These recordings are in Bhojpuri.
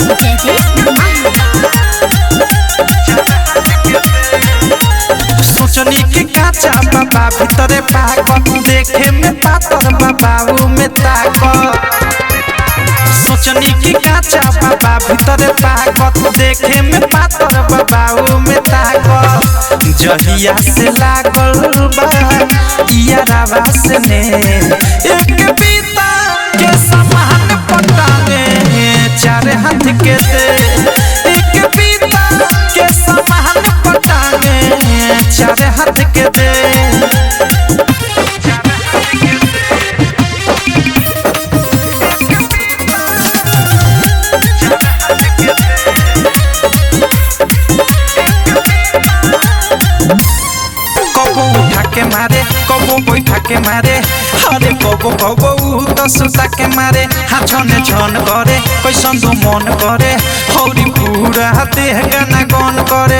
सोचनी के काचा बाबा भीतरे पाक देखे में पातर बाबा में ताक सोचनी की काचा बाबा भीतरे पाक देखे में पातर बाबा में ताक जहिया से लागल बा इयारावा से ने एक बीता के समान पटाने चार हाथ के दे एक बीता के समान पटाने चार हाथ के दे कबो उठा के मारे कबो बैठा के मारे अरे कबो कबो तो सुता के मारे हाँ छने छन करे कैसन तो मन करे हौरी पूरा देह गाना गन करे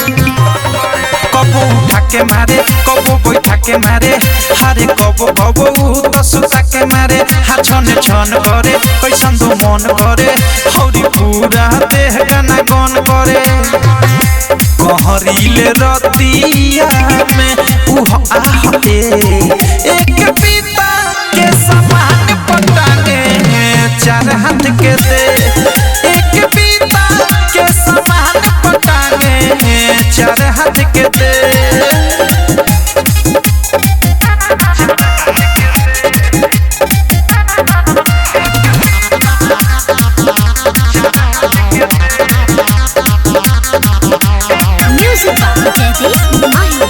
कबो उठा के मारे कबो बैठा के मारे अरे कबो कबो तो सुता के मारे हाँ छने छन करे कैसन तो मन करे हौरी पूरा देह गाना गन करे कहरीले रतिया में उह आह ए एक पिता के समान पटाने चार हाथ के दे एक पिता के समान पटाने चार हाथ के दे Music by Daddy Mahi.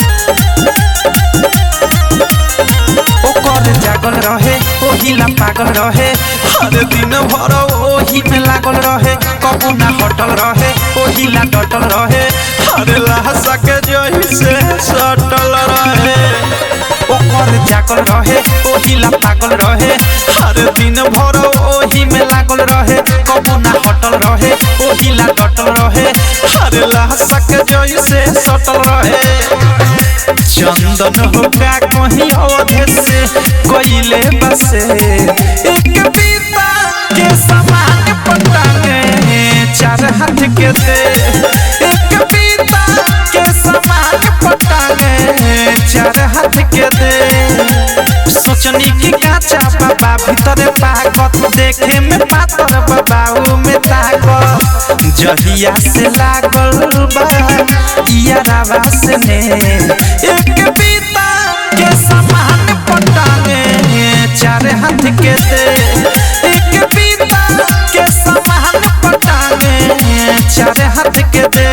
ओकर जागल रहे ओहिला पागल रहे हर दिन भर ओही में लागल रहे कबू ना हटल रहे ओहिला डटल रहे हर लाशा के जही से सटल रहे ओकर जागल रहे ओहिला पागल रहे हर दिन भर ओही में लागल रहे कबू ना हटल रहे ओहिला डटल रहे हर लाशा के जही से सटल रहे चंदन होगा कहीं अवधे से कोयले बसे एक पीता के समान पटाने चार हाथ के दे एक पीता के समान पटाने चार हाथ के दे सोचनी की काचा बाबा भीतरे पाकत देखे में पातर बाबा में ताकत जहिया से लागल बा इयारावा से ने एक बीता के समान पटाने चार हाथ के दे एक बीता के समान पटाने चार हाथ के दे